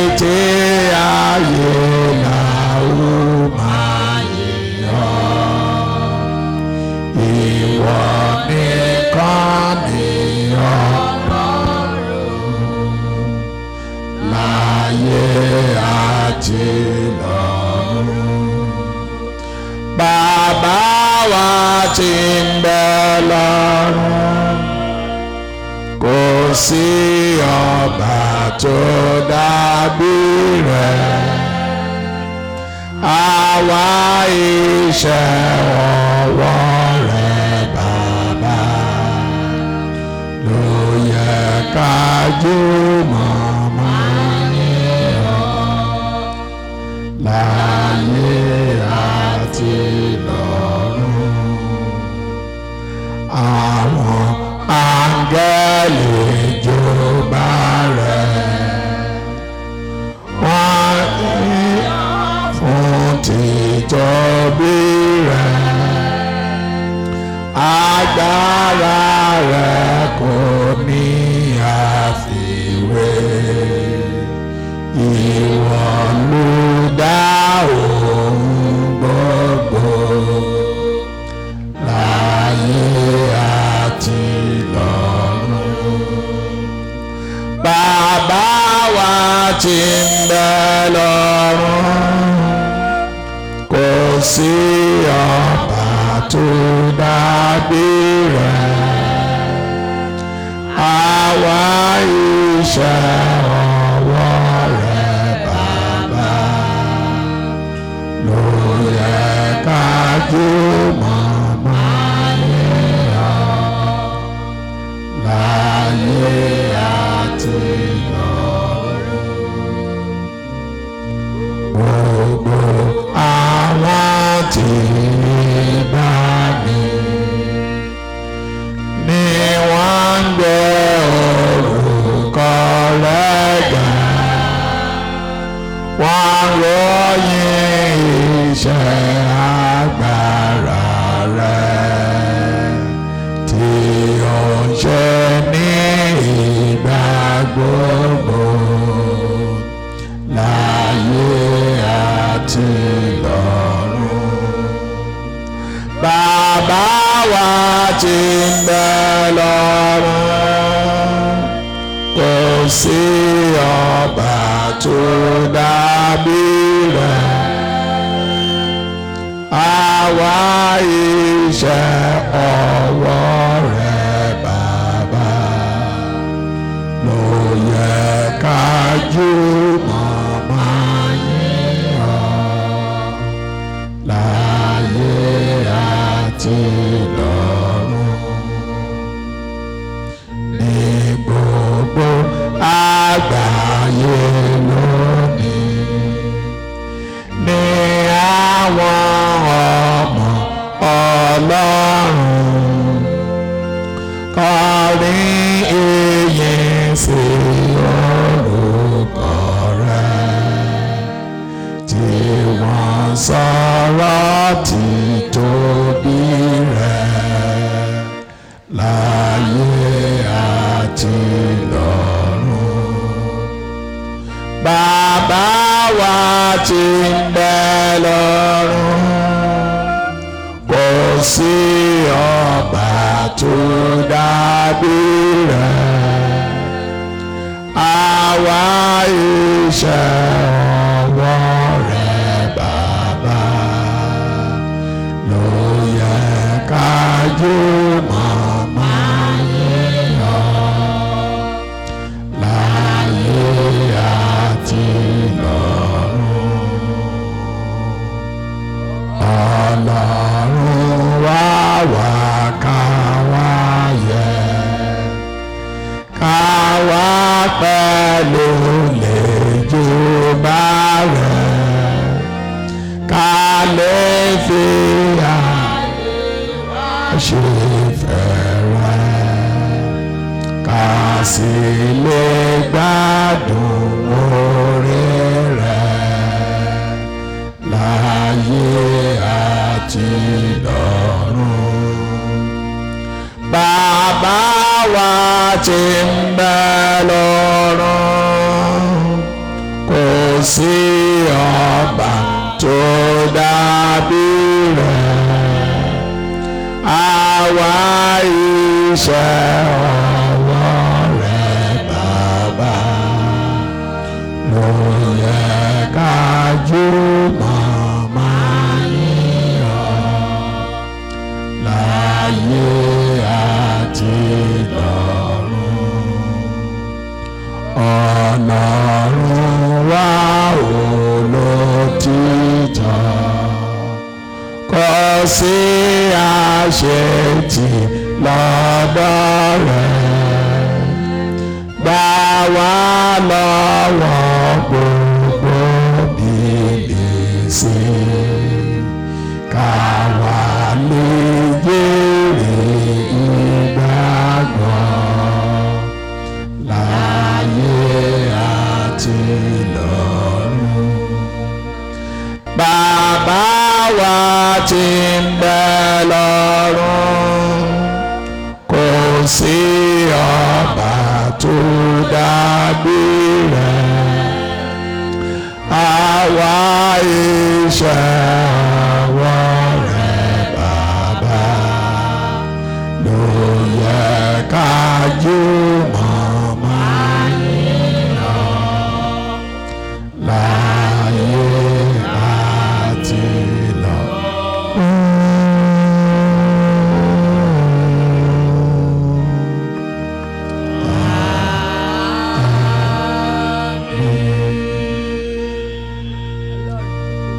títí ayé làwọn máa yọ̀ ìwọ nìkan ni Ọlọ́run láyé àti lọ́run. Bàbá wa tí ń bẹ lọ́run kò sí ọba tó dàbí rẹ̀ àwa iṣẹ́ ọwọ́ rẹ̀ bàbá ló yẹ ká jùmọ̀ máa yìn ọ́ láyé àti lọ́run àwọn áńgẹ́lì jọba rẹ̀ wọ́n ní fún títóbi rẹ̀ agbára rẹ̀ kò ní àfiwé ìwọ ló dá ohun gbogbo láyé àti lọ́run bàbá wa tí ń bẹ lọ́run kò sí ọba tó dàbí rẹ̀ àwa iṣẹ́ ọwọ́ rẹ̀ bàbá ló yẹ ká jùmọ̀ máa yìn ọ́ láyé àti lọ́run. Gbogbo àwọn tí bá mi ni wọ́n ń gbé orúkọ rẹ̀ ga. Wọ́n ròyìn iṣẹ́ agbára rẹ̀ tí ó ń ṣe ní ìgbà gbogbo láyé àti lọ́run. Bàbá wa tí ń bẹ lọ́run kò sí ọba tó dàbí rẹ̀ àwa iṣẹ́ ọwọ́ rẹ̀ bàbá ló yẹ ká jùmọ̀ máa yìn ọ́ láyé àti lọ́run ní gbogbo àgbáyé lónìí ní àwọn ọmọ ọlọ́run kọrin ìyìn sí orúkọ rẹ̀ tí wọ́n sọ̀rọ̀ títóbi rẹ̀ láyé àti lọ́run bàbá wa tí ń bẹ lọ́run kò sí ọba tó dàbí rẹ̀ àwa iṣẹ́ ọwọ́ rẹ̀ bàbá ló yẹ ká jùmọ̀ máa yìn ọ́ láyé àti lọ́run. Ọlọ́run wá wá ká wá yẹ ká wá pẹ̀lú lẹ́jọ́ bá rẹ̀ ká lè fi àyè ṣe fẹ́rẹ̀ ká sì lè gbádùn oore rẹ̀ láyé àti lọ́run. Bàbá wa tí ń bẹ lọ́run kò sí ọba tó dàbí rẹ̀ àwa iṣẹ́ ọwọ́ rẹ̀ bàbá ló yẹ ká jùmọ̀ máa yíyan láyé àti lọ́run ọlọ́run wá olótìtọ́ kò sí àṣetì lọ́dọ̀ rẹ̀ gbà wá lọ́wọ́ gbogbo bìlìsì ká wá lè jèrè ìgbàgbọ́ láyé àti lọ́run. Bàbá wa tí ń bẹ lọ́run kò sí ọba tó dàbí rẹ̀ àwa iṣẹ́